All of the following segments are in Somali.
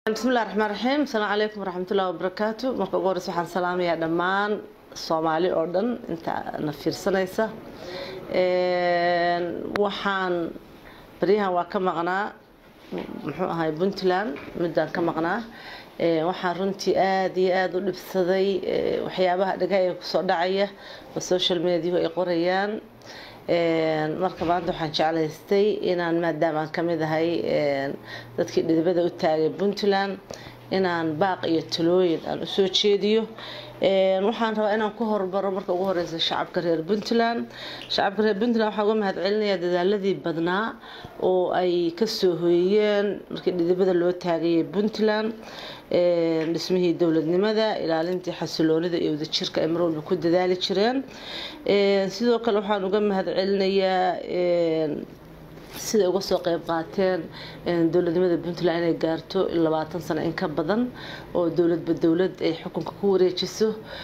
bismillahi raxmaan raxiim asalaamu calaykum waraxmatullahi wabarakaatu marka ugu horeysa waxaan salaamayaa dhammaan soomaali oo dhan inta na fiirsanaysa waxaan baryahan waa ka maqnaa muxuu ahay puntland midaan ka maqnaa waxaan runtii aada iyo aada u dhibsaday waxyaabaha dhagaha kusoo dhacaya oo social mediahu ay qorayaan marka maanta waxaan jeclaystay inaan maadaama aan kamid ahay dadkii dhidibada u taagay puntland inaan baaq iyo talooyin aan usoo jeediyo waxaan rabaa inaan ku hormaro marka ugu horeysa shacabka reer puntland shacabka reer puntland waxaan uga mahad celinayaa dadaaladii badnaa oo ay kasoo hoyiyeen markii dhidibada loo taagayay puntland dhismihii dowladnimada ilaalintii xasiloonida iyo wadajirka ay mar walba ku dadaali jireen sidoo kale waxaan uga mahad celinayaa siday uga soo qeyb qaateen dowladnimada puntland inay gaarto labaatan sano in ka badan oo dowladba dowlad ay xukunka ku wareejiso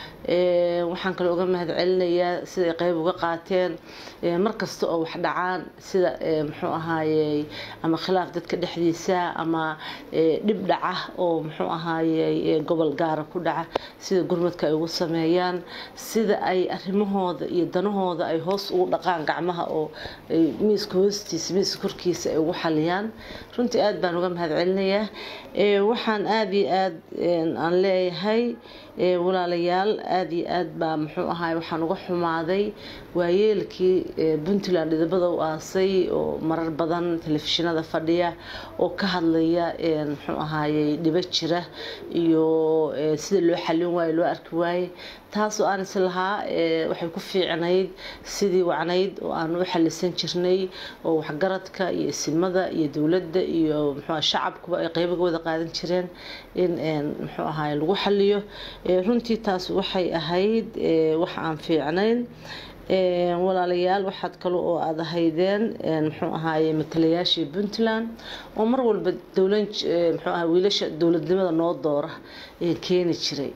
waxaan kale uga mahad celinayaa siday qeyb uga qaateen markasta oo wax dhacaan sida muxuu ahaayey ama khilaaf dadka dhexdiisa ama dhib dhaca oo muxuu ahaayey gobol gaara ku dhaca sida gurmadka ay ugu sameeyaan sida ay arimahooda iyo danahooda ay hoos ugu dhaqaan gacmaha oo miiska hoostiisa miiska korkiisa ay ugu xaliyaan runtii aada baan uga mahad celinayaa waxaan aada iyo aada aan leeyahay walaalayaal aada iyo aad baa muxuu ahaay waxaan uga xumaaday waayeelkii puntland dhidibada u aasay oo marar badan telefishinada fadhiya oo ka hadlaya muxuu ahaayey dhibo jira iyo sida loo xalin waayo loo arki waaye taas oo aan is lahaa waxay ku fiicnayd sidii wacnayd oo aan u xalisan jirnay oo waxgaradka iyo isimada iyo dowladda iyo muxuu shacabkuba ay qeybaga wada qaadan jireen in muxuu ahaay lagu xaliyo runtii taas waxay ahayd wax aan fiicnayn walaalayaal waxaad kale oo aada ahaydeen muxuu ahaaye matalayaashii puntland oo mar walba dowlan muxuu aha wiilasha dowladnimada noo doora keeni jiray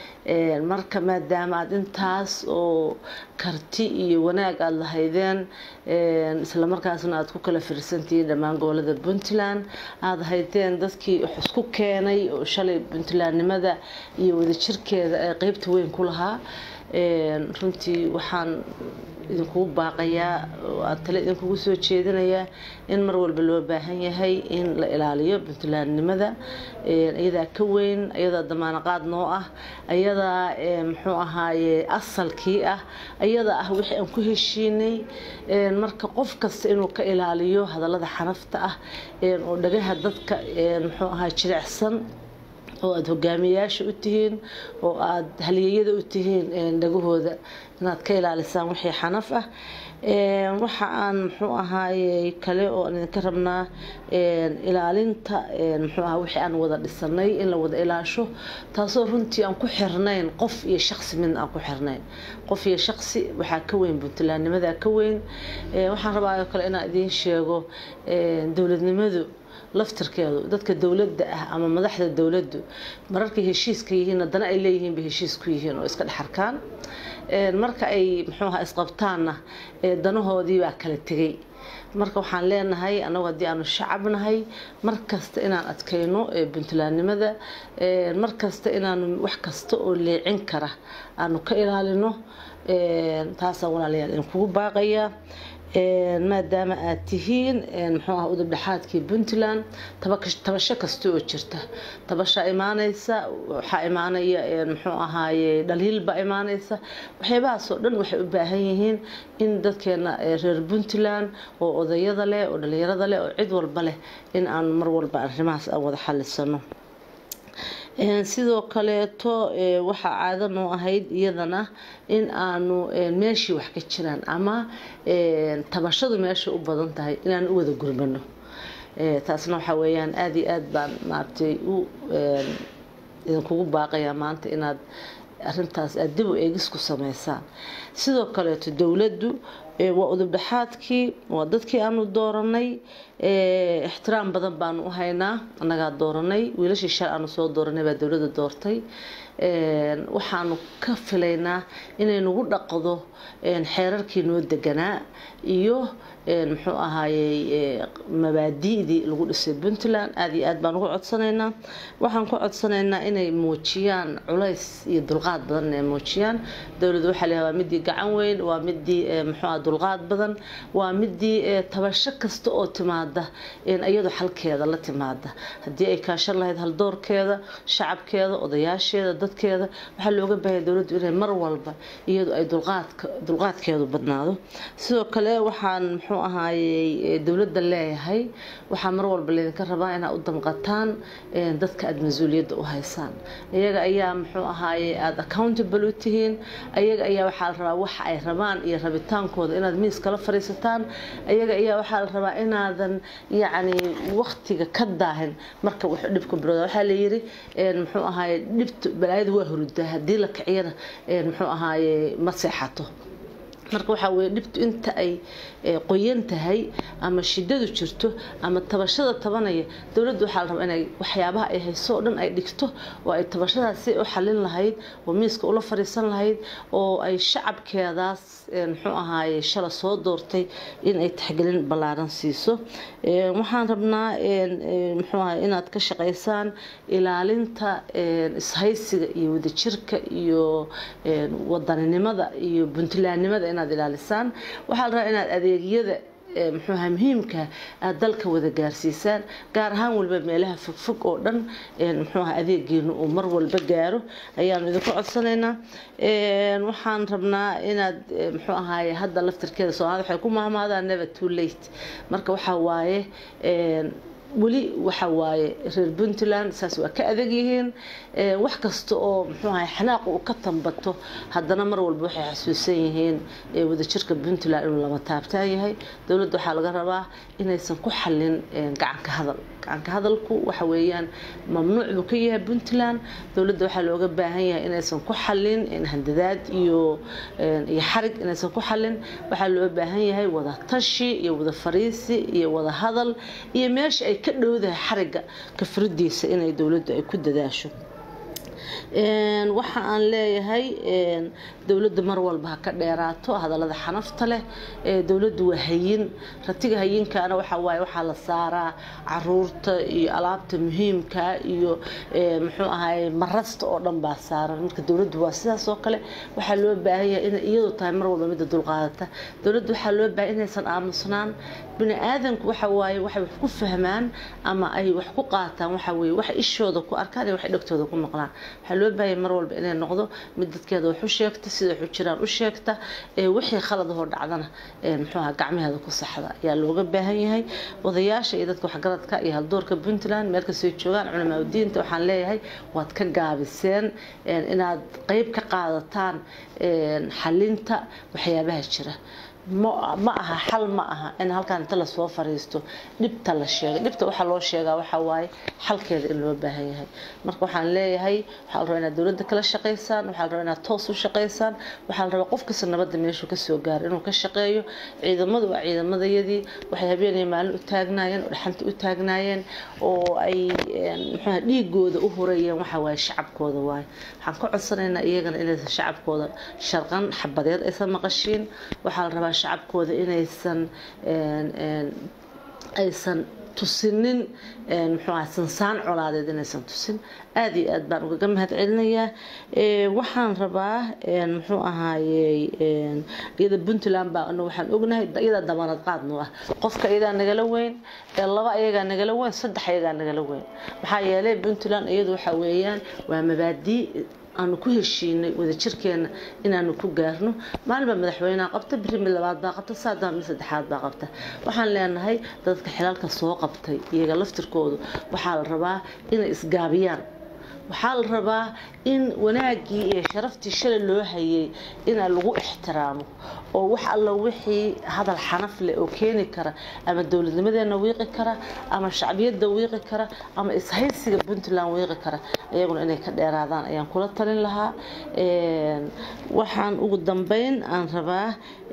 marka maadaama aada intaas oo karti iyo wanaag aada lahaydeen islamarkaasna aada ku kala firsantihiin dhammaan gobolada puntland aada haydeen dadkii wax isku keenay oo shalay puntlandnimada iyo wadajirkeeda ee qeybta weyn ku lahaa runtii waxaan idinkugu baaqayaa oo aada tale idinkugu soo jeedinayaa in mar walba loo baahan yahay in la ilaaliyo puntlandnimada iyadaa ka weyn iyadaa damaanaqaad noo ah iyadaa muxuu ahaaye asalkii ah iyadaa ah wixii aan ku heshiinay marka qof kasta inuu ka ilaaliyo hadallada xanafta ah oo dhagaha dadka muxuu ahaa jilicsan oo aada hogaamiyayaasha u tihiin oo aada halyeeyada u tihiin dhagahooda inaad ka ilaalisaan wixii xanaf ah waxa aan muxuu ahaaye kale oo aan idinka rabnaa ilaalinta muxuu aha wixii aan wada dhisanay in la wada ilaasho taasoo runtii aan ku xirnayn qof iyo shaqsi midna aan ku xirnayn qof iyo shaqsi waxaa ka weyn puntlandnimadaa ka weyn waxaan rabaa oo kale inaan idiin sheego dowladnimadu laftirkeedu dadka dowladda ah ama madaxda dowladdu mararkay heshiiska yihiin haddana ay leeyihiin bay heshiis ku yihiin oo iska dhexarkaan marka ay muxuu aha isqabtaanna danahoodii baa kala tegay marka waxaan leenahay annagu haddii aanu shacab nahay mar kasta inaan adkayno puntlandnimada mar kasta inaanu wax kasta oo leecin kara aanu ka ilaalino taasaan walaalayaal idinkugu baaqayaa maadaama aada tihiin muxuu ah udubdhexaadkii puntland tabasho kasta oo jirta tabashaa imaanaysa waxaa imaanaya muxuu ahaaye dhaliilbaa imaanaysa waxyaabahaasoo dhan waxay u baahan yihiin in dadkeena reer puntland oo odayada leh oo dhalinyarada leh oo cid walba leh in aan mar walba arrimahaas aan wada xalisano sidoo kaleeto waxaa caado noo ahayd iyadana in aanu meeshii wax ka jiraan ama tabashadu meesha u badan tahay inaan u wada gurmano taasna waxaa weeyaan aada iyo aada baan maaragtay u idinkugu baaqayaa maanta inaad arintaas aada dib u eegis ku sameysaan sidoo kaleeto dowladdu waa udubdhexaadkii waa dadkii aanu dooranay ixtiraam badan baanu u haynaa annagaa dooranay wiilashii shal aanu soo dooranay baa dowladda doortay waxaanu ka filaynaa inay nagu dhaqdo xeerarkii noo deganaa iyo muxuu ahaayey mabaadi'dii lagu dhisay puntland aada iyo aad baan uga codsanaynaa waxaan ku codsanaynaa inay muujiyaan culays iyo dulqaad badan inay muujiyaan dowladda waxaa leeyahay waa midii gacan weyn waa midii muxuu ah dulqaad badan waa midii tabasho kasta oo timaada iyadu xalkeeda la timaada haddii ay kaashan lahayd haldoorkeeda shacabkeeda odayaasheeda dadkeeda waxaa looga baahaya dowladdu inay mar walba iyadu ay dulqaadka dulqaadkeedu badnaado sidoo kale waxaan muxuu ahaayey dowladda leeyahay waxaa mar walba laydinka rabaa inaad u damqataan dadka aada mas-uuliyadda u haysaan iyaga ayaa muxuu ahaaye aada accountable u tihiin iyaga ayaa waxaa la rabaa waxa ay rabaan iyo rabitaankooda inaad miis kala fariisataan iyaga ayaa waxaa la rabaa inaadan yacni waktiga ka daahin marka wax dhibka bilowda waxaa la yiri muxuu ahaaye dhibta balaayada waa hurudaa haddii la kiciyana muxuu ahaaye ma seexato marka waxaa weye dhibtu inta ay qoyan tahay ama shidadu jirto ama tabashada tabanaya dowladdu waxaa la rabaa inay waxyaabaha ay hayso oo dhan ay dhigto oo ay tabashadaasi u xalin lahayd oo miiska ula fariisan lahayd oo ay shacabkeedaas muxuu ahaaye shala soo doortay in ay taxgelin ballaaran siiso waxaan rabnaa muxuu ahaye inaad ka shaqaysaan ilaalinta ishaysiga iyo wadajirka iyo wadaninimada iyo puntlandnimada inaad ilaalisaan waxaa la rabaa inaad adeegyada muxuuha muhiimka aad dalka wada gaarsiisaan gaar ahaan walba meelaha fogfog oo dhan muxuuha adeegeenu uu mar walba gaaro ayaanu idinku codsanaynaa waxaan rabnaa inaad muxuu ahaaye hadda laftirkeeda soomaalida waxay ku mahmaadaan never too late marka waxaa waaye weli waxa waaye reer puntland saas waa ka adag yihiin wax kasta oo muxuu ahay xanaaq uu ka tambato haddana mar walba waxay xasuusan yihiin wadajirka puntland inuu lama taabtaan yahay dowladda waxaa laga rabaa inaysan ku xallin gacanka hadal gacanka hadalku waxa weeyaan mamnuuc buu ka yahay puntland dowladda waxaa looga baahan yahay inaysan ku xallin handadaad iyo iyo xarig inaysan ku xallin waxaa loo baahan yahay wada tashi iyo wada fariisi iyo wada hadal iyo meesha ay ka dhowdahay xariga kafradiisa inay dowladdu ay ku dadaasho waxa aan leeyahay dowladda mar walba ha ka dheeraato hadallada xanafta leh dowladdu waa hayin ratiga hayinkaana waxa waaye waxaa la saaraa caruurta iyo alaabta muhiimka iyo muxuu ahaye marasta oo dhan baa saaran marka dowladdu waa sidaas oo kale waxaa loo baahan yahay inay iyadu tahay mar walba midda dulqaadata dowladdu waxaa loo baahan inaysan aamusnaan bini aadanku waxa waaye waxay wax ku fahmaan ama ay wax ku qaataan waxa weeye wax ishooda ku arkaan iyo wax dhegtooda ku maqlaan waxaa loo baahaya mar walba inay noqdo mid dadkeeda wax u sheegta sida wax u jiraan u sheegta wixii khalad hor dhacdana muxuu ahaa gacmaheeda ku saxda ayaa looga baahan yahay odayaasha iyo dadka waxgaradka iyo haldoorka puntland meel kastoo joogaan culamaa udiinta waxaan leeyahay waad ka gaabiseen inaad qeyb ka qaadataan xalinta waxyaabaha jira ma aha xal ma aha in halkaan inta lasoo fariisto dhibta la sheegay dhibta waxaa loo sheegaa waxaa waaye xalkeeda in loo baahan yahay marka waxaan leeyahay waxaa la rabaa inaad dowladda kala shaqaysaan waxaa la rabaa inaad toos u shaqaysaan waxaa la rabaa qof kasta nabadda meeshuu kasoo gaaro inuu ka shaqeeyo ciidamadu waa ciidamadayadii waxay habeenaya maalin u taagnaayeen oo dhaxanta u taagnaayeen oo ay muxuuha dhiigooda u hurayeen waxaa waaye shacabkooda waaye waxaan ka codsanaynaa iyagana inaysan shacabkooda sharqan xabadeed aysan maqashiin waxaa la rabaa shacabkooda inaysan aysan tusinin muxuu aha sansaan colaadeed inaysan tusin aada iyo aad baan ugaga mahad celinayaa waxaan rabaa muxuu ahaayey iyada puntland baa waxaan ognahay iyada dabanad qaadnu ah qofka iyadaa nagala weyn laba iyagaa nagala weyn saddex iyagaa nagala weyn maxaa yeelay puntland iyadu waxa weeyaan waa mabaadii aanu ku heshiinay wadajirkeena inaanu ku gaarno maalinba madaxweyneha qabta biri mid labaad baa qabta saadama mid saddexaad baa qabta waxaan leenahay dadka xilaalka soo qabtay iyaga laftirkoodu waxaa la rabaa inay isgaabiyaan waxaa la rabaa in wanaaggii iyo sharaftii shalay loo hayay ina lagu ixtiraamo oo wax alla wixii hadal xanaf leh oo keeni kara ama dowladnimadeena wiiqi kara ama shacbiyadda wiiqi kara ama ishaysiga puntland wiiqi kara iyaguna inay ka dheeraadaan ayaan kula talin lahaa waxaan ugu dambeyn aan rabaa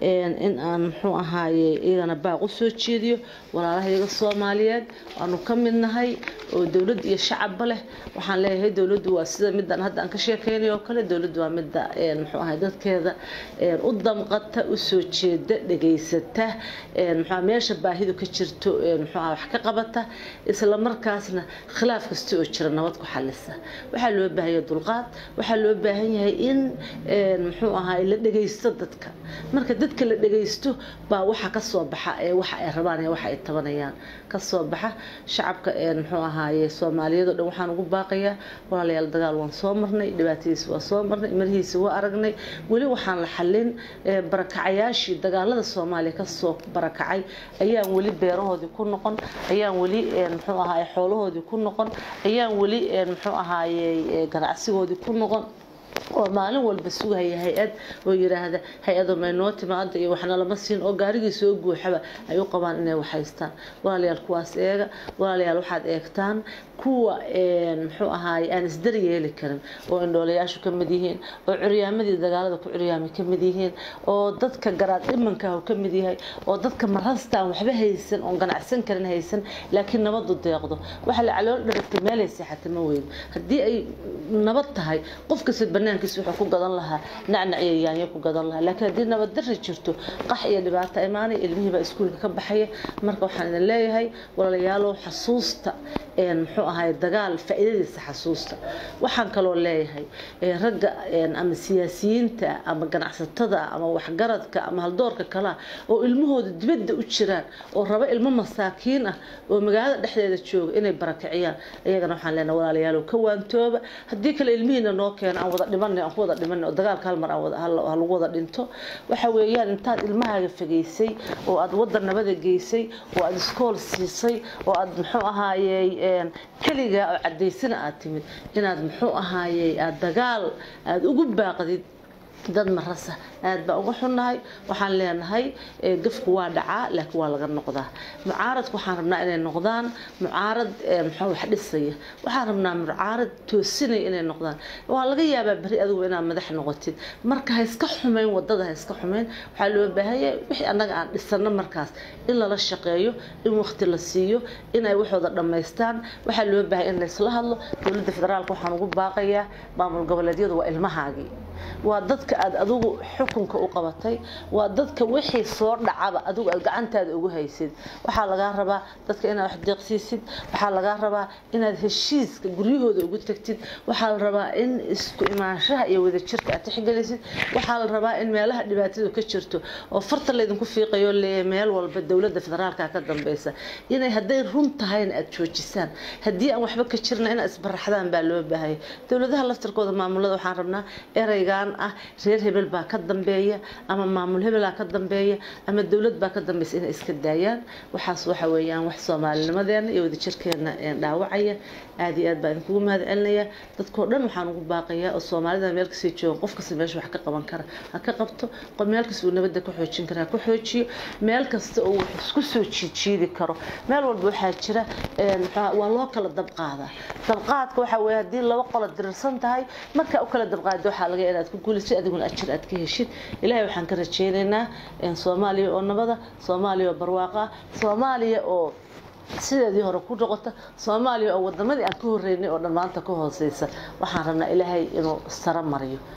in aan muxuu ahaaye iyagana baaq u soo jeediyo walaalahayaga soomaaliyeed waanu ka mid nahay oo dowlad iyo shacabba leh waxaan leeyahay dowladdu waa sida midaan hadda aan ka sheekeynay oo kale dowladdu waa midda muxuu ahay dadkeeda u damqata u soo jeeda dhegaysata muxuu meesha baahidu ka jirto muxuu wax ka qabata isla markaasna khilaaf kasta oo jira nabad ku xalisa waxaa loo baahan yahay dulqaad waxaa loo baahan yahay in muxuu ahay la dhegaysto dadka marka dadka la dhegaysto baa waxa ka soo baxa ee waxa ay rabaan ee waxa ay tabanayaan ka soo baxa shacabka muxuu ahaaye soomaaliyeed oo dhan waxaan ugu baaqayaa walaalayaal dagaal waan soo marnay dhibaatadiisa waa soo marnay marihiisa waa aragnay weli waxaan la xallin barakacayaashii dagaalada soomaaliya kasoo barakacay ayaan weli beerahoodii ku noqon ayaan weli muxuu ahaaye xoolahoodii ku noqon ayaan weli muxuu ahaaye ganacsigoodii ku noqon oo maalin walba sugaya hay-ad oo yiraahda hay-ado maynoo timaado iyo waxna lama siin oo gaarigii soo guuxaba ay u qabaan inay waxhaystaan walaalayaal kuwaas eega walaalayaal waxaad eegtaan kuwa muxuu ahaaye aan isdar yeeli karin oo indhoolayaashu ka mid yihiin oo curyaamadii dagaalada ku curyaamay ka mid yihiin oo dadka garaad dhimankaah ka mid yahay oo dadka marasta aan waxba haysan oon ganacsan karin haysan laakiin nabadu deeqdo waxa la calool dharagtay meelay seexata ma weyn haddii ay nabad tahay qof kasta banaankiisa wuxuu ku gadan lahaa nacnac iyo yaanyo ku gadan lahaa laakiin haddii nabad darri jirto qax iyo dhibaato imaanay ilmihiibaa iskuulka ka baxaya marka waxaan idin leeyahay walaalayaalow xasuusta muxuu ahay dagaal faa'iidadiisa xasuusta waxaan kaloo leeyahay ragga ama siyaasiyiinta ama ganacsatada ama waxgaradka ama haldoorka kalea oo ilmahooda dibadda u jiraan oo raba ilmo masaakiin ah oo magaalada dhexdeeda jooga inay barakiciyaan iyagana waxaan leenahay walaalayaalow ka waantooba haddii kale ilmihiina noo keena aan wada dhimanay aan ku wada dhimanay oo dagaalka hal mar ha lagu wada dhinto waxa weeyaan intaad ilmahaaga fageysay oo aad waddan nabada geysay oo aad iskool siisay oo aad muxuu ahaayey keligaa oo cadaysana aad timid inaad muxuu ahaayey aad dagaal aada ugu baaqdid dad marasa aad baa uga xunnahay waxaan leenahay gafku waa dhacaa laakiin waa laga noqdaa mucaaradku waxaan rabnaa inay noqdaan mucaarad muxuu wax dhisaya waxaan rabnaa mucaarad toosinaya inay noqdaan waa laga yaabaa beri adigu inaad madax noqotid marka ha iska xumayn wadada ha iska xumayn waxaa loo baahanya wixii annaga aan dhisano markaas in lala shaqeeyo in waqti la siiyo inay waxooda dhammaystaan waxaa loo baahanya in laysla hadlo dowladda federaalka waxaan ugu baaqayaa maamul goboleedyadu waa ilmahaagii waa dadka aad adigu xukunka u qabatay waa dadka wixii soo dhacaba adigu aad gacantaada ugu haysid waxaa lagaa rabaa dadka inaad wax deeqsiisid waxaa lagaa rabaa inaad heshiiska guryahooda ugu tagtid waxaa la rabaa in isku imaanshaha iyo wadajirka aad tixgelisid waxaa la rabaa in meelaha dhibaatadu ka jirto oo farta laydinku fiiqayo leeyahay meel walba dowladda federaalka ka dambeysa inay hadday run tahayna aad joojisaan haddii aan waxba ka jirna inaad isbaraxdaan baa loo baahaya dowladaha laftirkooda maamulada waxaan rabnaa ereygan ah reer hebel baa ka dambeeya ama maamul hebelaa ka dambeeya ama dowlad baa ka dambeysa inay iska daayaan waxaas waxa weeyaan wax soomaalinimadeena iyo wadajirkeena dhaawacaya aad iyo aad baa idinkugu mahad celinaya dadkoo dhan waxaan ugu baaqayaa oo soomaalida meel kasii jooga qof kasta meesha wax ka qaban kara ha ka qabto meel kasta uu nabadda ka xoojin kara ha ku xoojiyo meel kasta oo wax isku soo jiijiidi karo meel walba waxaa jira waa loo kala dabqaadaa dabqaadka waxaa weeye haddii laba qola dirirsan tahay markaa u kala dabqaado waxaa laga inaad ku guulaysid adiguna ajir aad ka heshid ilaahay waxaan ka rajaynaynaa soomaaliya oo nabada soomaaliya oo barwaaqa ah soomaaliya oo sideedii hore ku noqota soomaaliya oo wadamadii aan ka horeynay oo dhan maanta ka hooseysa waxaan rabnaa ilaahay inuu saro mariyo